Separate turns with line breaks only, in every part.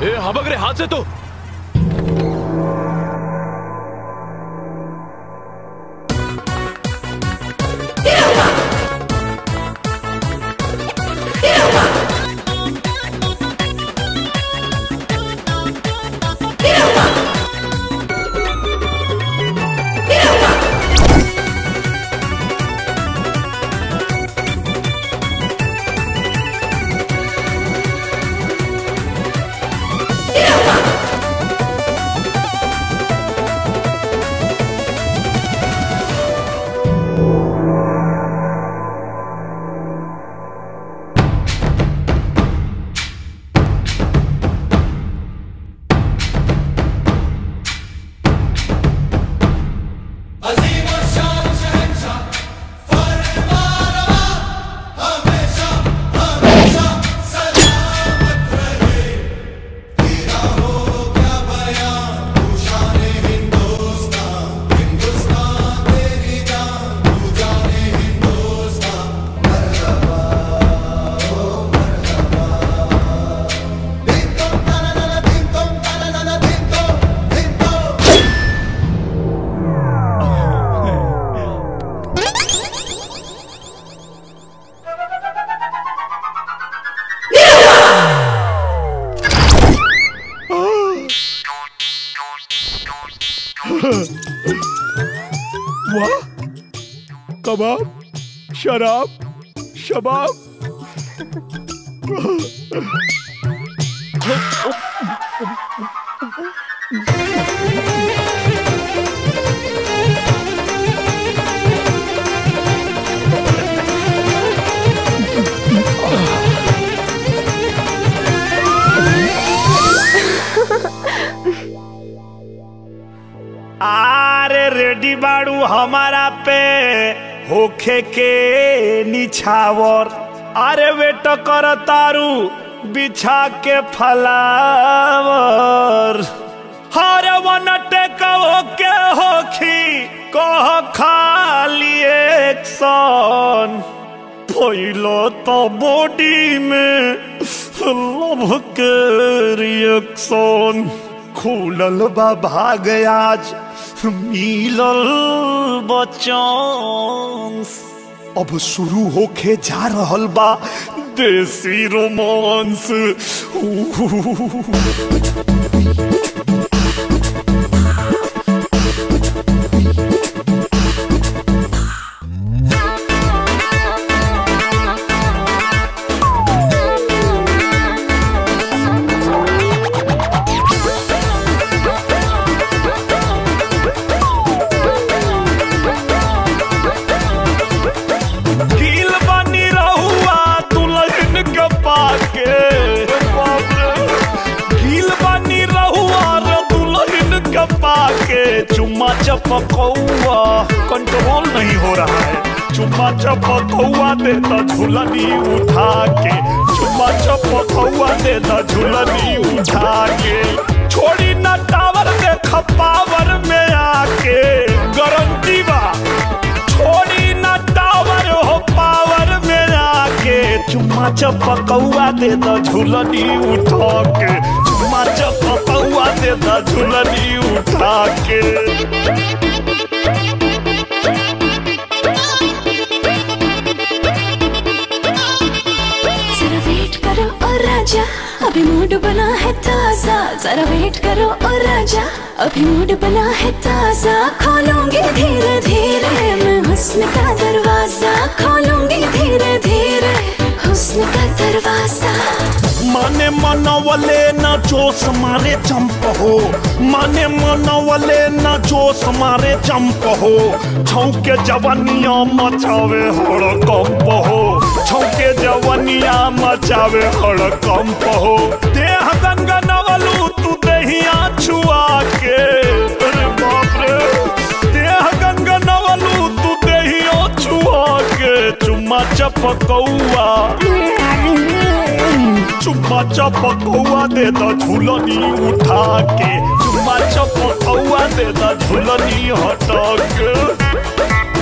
ए हबक रे हाथ से तो
वाह कबाब शराब शबाब
आरे रेडी बाड़ू हमारा पे होखे के निछावर अरे वेट कर तारू बिछा के फलावर हर वन टेक के होखी कह खाली एक्शन पहलो तो बॉडी में लव के रिएक्शन खुलल बा भाग आज मिलल बचांस अब शुरू होके जा रहल बा देसी रोमांस गिल बनी रहुआ दुल्हन के पाके बाप रे। गिल बनी रहुआ रे दुल्हन के पाके चुम्मा चपकौआ कंट्रोल नहीं हो रहा है चुम्मा चपकौआ दे तो झुलनी उठा के चुम्मा चपकौआ दे तो झुलनी उठा के छोड़ी ना टावर देख पावर में आके गारंटी बा छोड़ी ना टावर हो पावर में आके चुम्मा चपकौआ दे द झुलनी उठा के चुम्मा चपकौआ दे द झुलनी उठा के
जरा वेट करो और राजा अभी मूड बना है ताजा जरा वेट करो और राजा अभी मूड बना है ताजा खोलूंगी धीरे धीरे मैं हुस्न का दरवाजा खोलूंगी धीरे धीरे हुस्न का दरवाजा
माने मनवले न जोश मारे चंप हो माने मनवले न जोश मारे चंप हो छौके जवनिया मचावे हड़कंप हो छौके जवनिया मचावे हड़कंप हो देह गनगनवलू तू दहिया छुआ के अरे बाप रे देह गनगनवलू तू दहिया छुआ के चुम्मा चपकौआ चुम्मा चपकौआ दे द झुलनी उठा के चुम्मा चपकौआ दे द झुलनी हटा के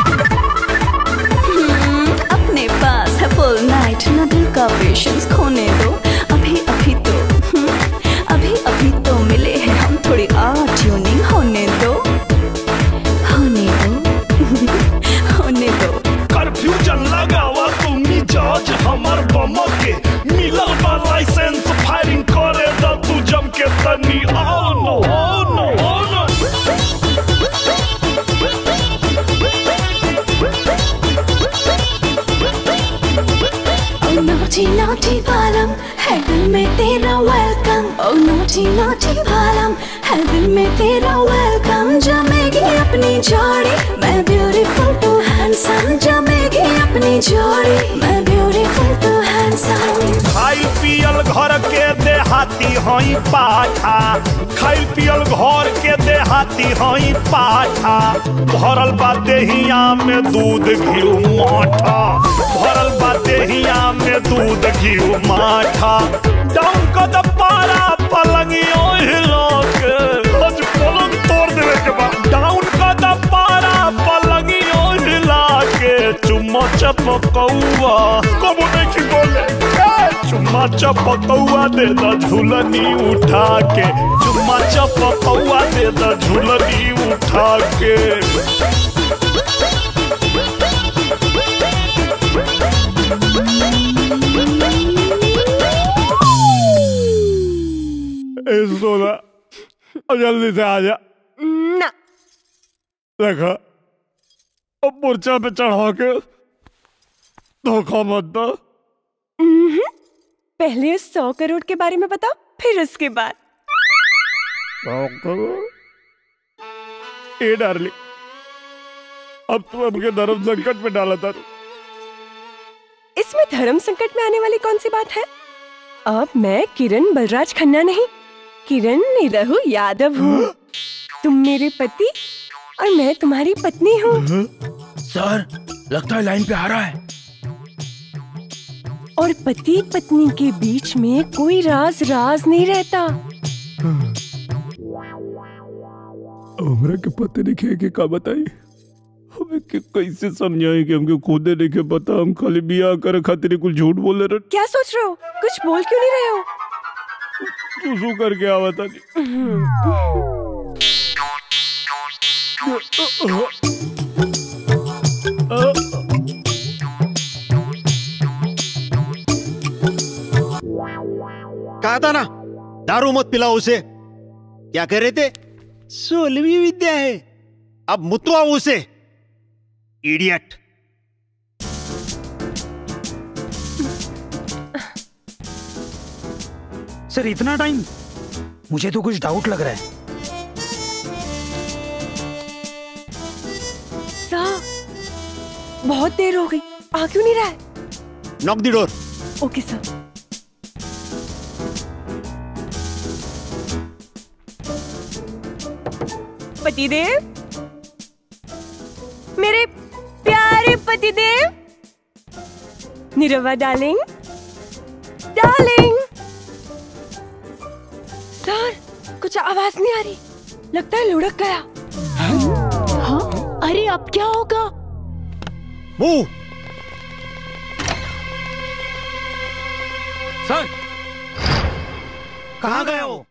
अपने पास है फुल नाइट न दिल का पेशेंस खोने
मिलल बा लाइसेंस फायरिंग करे द तू जम के तनी oh no oh no oh no
Oh naughty naughty बालम है दिल में तेरा वेलकम Oh naughty naughty बालम है दिल में तेरा वेलकम जमेगी अपनी जोड़ी मैं ब्यूटीफुल टू हैंडसम जमेगी अपनी जोड़ी मैं ब्यूटीफुल टू हैंडसम
खाइल पियल घर के देहाती हई पाठा खाइल पियल घर के देहाती हई पाठा भरल बा देहिया में दूध घी माठा भरल बा देहिया में दूध घी माठा डाउन क द पारा पलंगियो हिला के आज पलंग तोड़ देवे के बा डाउन क द पारा पलंगियो हिला के चुम्मा चपकौआ कबो नहीं बोले ए, चुम्मा चपकौआ दे द झूलनी उठा के चुम्मा चपकौआ दे द झूलनी उठा के
ए सोना अब जल्दी से आ जा
ना
देखा अब मूर्छा पे चढ़ा के धोखा मत दो
पहले उस सौ करोड़ के बारे में बताओ फिर उसके बाद
ए डार्लिंग अब तू हमके धर्म संकट में डाला था
इसमें धर्म संकट में आने वाली कौन सी बात है अब मैं किरण बलराज खन्ना नहीं किरण निरहु यादव हूँ तुम मेरे पति और मैं तुम्हारी पत्नी हूँ
सर लगता है लाइन पे आ रहा है
और पति पत्नी के बीच में कोई राज राज नहीं रहता
हमरा के पते नहीं के का बताई हमें के कैसे समझाई कि हमके खुदे नहीं के पता हम खाली बियाह करे खातिर कुछ झूठ बोले रहे
क्या सोच रहे हो कुछ बोल क्यों नहीं रहे हो
सुसु करके आवत था
कहा था ना दारू मत पिलाओ उसे क्या कह रहे थे सोलहवीं विद्या है अब मुतवाओ उसे इडियट
सर इतना टाइम मुझे तो कुछ डाउट लग रहा है
साहब बहुत देर हो गई आ क्यों नहीं रहा है
नॉक द डोर
ओके सर पतिदेव मेरे प्यारे पतिदेव निरवा डार्लिंग डार्लिंग सर कुछ आवाज नहीं आ रही लगता है लुढ़क गया
हाँ अरे अब क्या होगा
मूव
सर
कहाँ गए हो